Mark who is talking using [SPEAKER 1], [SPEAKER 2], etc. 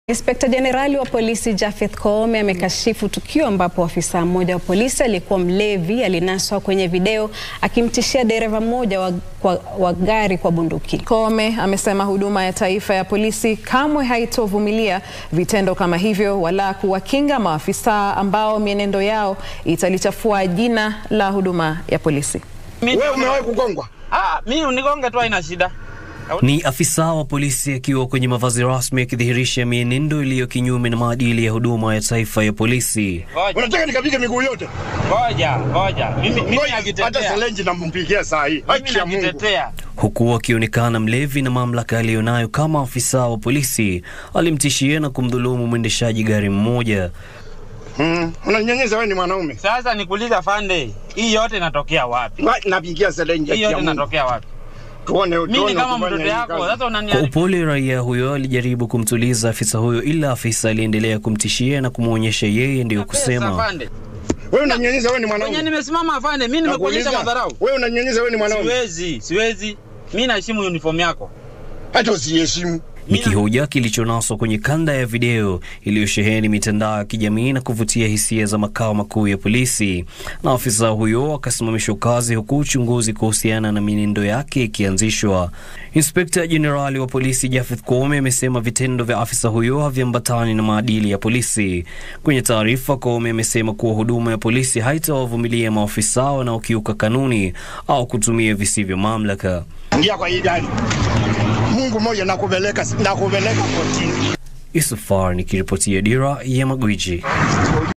[SPEAKER 1] Inspekta Jenerali wa polisi Japheth Koome amekashifu tukio ambapo afisa mmoja wa polisi aliyekuwa mlevi alinaswa kwenye video akimtishia dereva mmoja wa, wa, wa gari kwa bunduki.
[SPEAKER 2] Koome amesema huduma ya taifa ya polisi kamwe haitovumilia vitendo kama hivyo wala kuwakinga maafisa ambao mienendo yao italichafua jina la huduma ya polisi.
[SPEAKER 3] Wewe umewahi kugongwa?
[SPEAKER 4] Ah, mimi unigonge tu haina shida.
[SPEAKER 5] Ni afisa wa polisi akiwa kwenye mavazi rasmi akidhihirisha mienendo iliyo kinyume na maadili ya huduma ya taifa ya polisi.
[SPEAKER 4] Ngoja,
[SPEAKER 3] Unataka nikapige miguu yote?
[SPEAKER 4] ngoja, ngoja. Mimi mimi
[SPEAKER 3] Ngoja, hata
[SPEAKER 4] najitetea.
[SPEAKER 3] selenji nampigia saa hii.
[SPEAKER 4] Mimi
[SPEAKER 3] Haki ya Mungu.
[SPEAKER 4] najitetea.
[SPEAKER 5] Huku akionekana mlevi na mamlaka aliyonayo kama afisa wa polisi, alimtishia na kumdhulumu mwendeshaji gari mmoja.
[SPEAKER 3] Mm, unanyanyeza wewe ni mwanaume.
[SPEAKER 4] Sasa nikuuliza Fande, hii yote inatokea wapi?
[SPEAKER 3] Wa- Napigia selenji
[SPEAKER 4] Hii
[SPEAKER 3] haki ya
[SPEAKER 4] yote
[SPEAKER 3] Mungu.
[SPEAKER 4] inatokea wapi?
[SPEAKER 3] Tuone
[SPEAKER 4] Mimi
[SPEAKER 3] tuone
[SPEAKER 4] kama
[SPEAKER 3] ukifanya
[SPEAKER 4] mtoto
[SPEAKER 3] hii
[SPEAKER 4] yako,
[SPEAKER 3] kazi.
[SPEAKER 4] sasa
[SPEAKER 5] Kwa
[SPEAKER 4] unaniambia
[SPEAKER 5] upole, raia huyo alijaribu kumtuliza afisa huyo, ila afisa aliendelea kumtishia na kumwonyesha yeye ndiyo kusema.
[SPEAKER 4] Fande.
[SPEAKER 3] Wewe unanyanyeza wewe ni
[SPEAKER 4] Kwenye
[SPEAKER 3] mwanaume.
[SPEAKER 4] nimesimama Fande, mimi nimekuonyesha
[SPEAKER 3] Nakuuliza,
[SPEAKER 4] madharau.
[SPEAKER 3] Wewe unanyanyeza wewe ni mwanaume.
[SPEAKER 4] Siwezi, siwezi. Mimi naheshimu uniform yako.
[SPEAKER 3] Hata usiheshimu.
[SPEAKER 5] Ni kihoja kilichonaswa kwenye kanda ya video iliyosheheni mitandao ya kijamii na kuvutia hisia za makao makuu ya polisi, na afisa huyo akasimamishwa kazi huku uchunguzi kuhusiana na mienendo yake ikianzishwa. Inspekta Jenerali wa polisi Japheth Koome amesema vitendo vya afisa huyo haviambatani na maadili ya polisi. Kwenye taarifa, Koome amesema kuwa huduma ya polisi haitawavumilia maafisa wanaokiuka kanuni au kutumia visivyo mamlaka.
[SPEAKER 3] Ingia kwa hii gari. Mungu mmoja nakupeleka nakupeleka kotini.
[SPEAKER 5] Isufar nikiripotia Dira ya Magwiji.